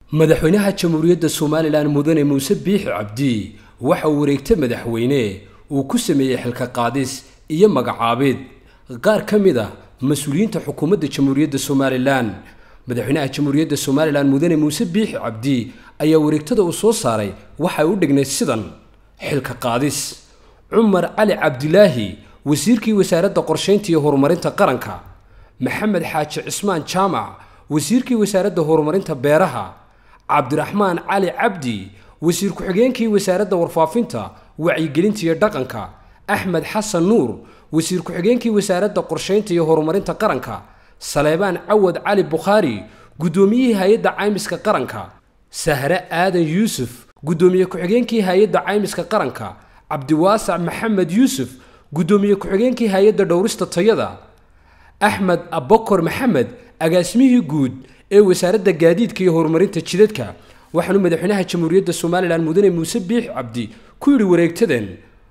madaxweynaha jamhuuriyadda somalilan mudane muuse biixi cabdi waxa uu wareegta madaxweyne uu ku sameeyey xilka qaadis iyo magacaabid qaar ka mid ah mas-uuliyiinta xukuumadda jamhuuriyadda somalilan madaxweynaha jamhuuriyadda somalilan mudane muuse biixi cabdi ayaa wareegtada uu soo saaray waxay u dhignayd sidan xilka qaadis cumar cali cabdilaahi wasiirkii wasaaradda qorshaynta iyo horumarinta qaranka maxamed xaaji cismaan jaamac wasiirkii wasaaradda horumarinta beeraha cabdiraxmaan cali cabdi wasiir ku-xigeenkii wasaaradda warfaafinta wacyigelinta iyo dhaqanka axmed xasan nuur wasiir ku-xigeenkii wasaaradda qorshaynta iyo horumarinta qaranka saleebaan cawad cali bukhaari guddoomiyihii hay-adda caymiska qaranka sahre aadan yuusuf guddoomiye ku-xigeenkii hay-adda caymiska qaranka cabdiwaasac maxamed yuusuf guddoomiye ku-xigeenkii hay-adda dhowrista tayada axmed abokor maxamed agaasimihii guud ee wasaaradda gaadiidka iyo horumarinta jidadka waxaanu madaxweynaha jamhuuriyadda somalilan mudane muuse biix cabdi ku yidhi wareegtadan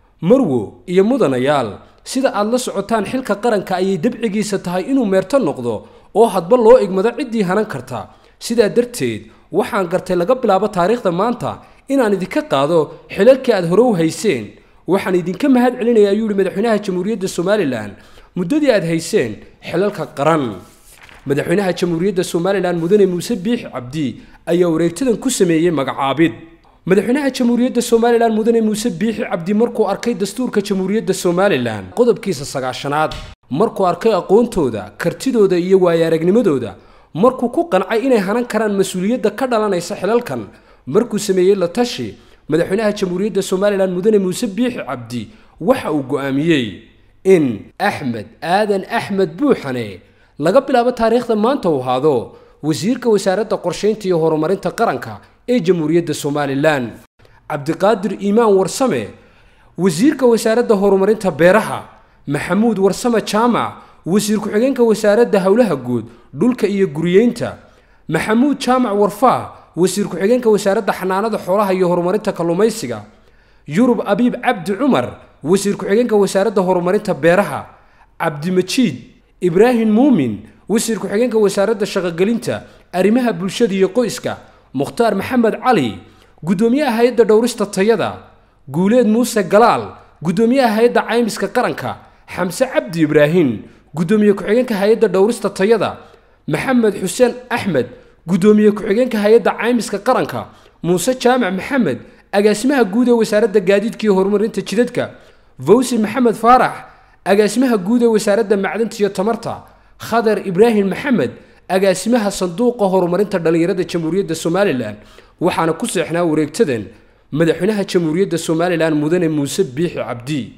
marwo iyo mudanayaal sida aad la socotaan xilka qaranka ayay dabcigiisa tahay inuu meerto noqdo oo hadba loo igmado ciddii hanan karta sidaa darteed waxaan gartay laga bilaabo taariikhda maanta inaan idinka qaado xilalkii aad hore u hayseen waxaan idinka mahad celinaya ayuu yihi madaxweynaha jamhuuriyadda somalilan muddadii aad hayseen xilalka qaran madaxweynaha jamhuuriyadda somalilan mudane muuse biix cabdi ayaa wareegtadan ku sameeyey magacaabid madaxweynaha jamhuuriyadda somalilan mudane muuse biixi cabdi markuu arkay dastuurka jamhuuriyadda somalilan qodobkiisa sagaashanaad markuu arkay aqoontooda kartidooda iyo waayaaragnimadooda markuu ku qancay inay hanan karaan mas-uuliyadda ka dhalanaysa xilalkan markuu sameeyey la tashi madaxweynaha jamhuuriyadda somalilan mudane muuse biixi cabdi waxa uu go'aamiyey in axmed aadan axmed buuxane laga bilaabo taariikhda maanta uu ahaado wasiirka wasaaradda qorshaynta iyo horumarinta qaranka ee jamhuuriyadda somalilan cabdiqaadir iimaan warsame wasiirka wasaaradda horumarinta beeraha maxamuud warsame jaamac wasiir ku-xigeenka wasaaradda howlaha guud dhulka iyo guriyeynta maxamuud jaamac warfaa wasiir ku-xigeenka wasaaradda xanaanada xoolaha iyo horumarinta kalluumaysiga yurub abiib cabdi cumar wasiir ku-xigeenka wasaaradda horumarinta beeraha cabdimajiid ibraahim muumin wasiir ku-xigeenka wasaaradda shaqogelinta arrimaha bulshada iyo qoyska mukhtaar maxamed cali guddoomiyaha hay-adda dhowrista tayada guuleed muuse galaal guddoomiyaha hay-adda caymiska qaranka xamse cabdi ibraahim guddoomiye ku-xigeenka hay-adda dhowrista tayada maxamed xuseen axmed guddoomiye ku-xigeenka hay-adda caymiska qaranka muuse jaamac maxamed agaasimaha guud ee wasaaradda gaadiidka iyo horumarinta jidadka fawsi maxamed faarax agaasimaha guud ee wasaaradda macdanta iyo tamarta khadar ibraahim maxamed agaasimaha sanduuqa horumarinta dhallinyarada jamhuuriyadda somalilan waxaana ku seexnaa wareegtadan madaxweynaha jamhuuriyadda somalilan mudane muuse biixi cabdi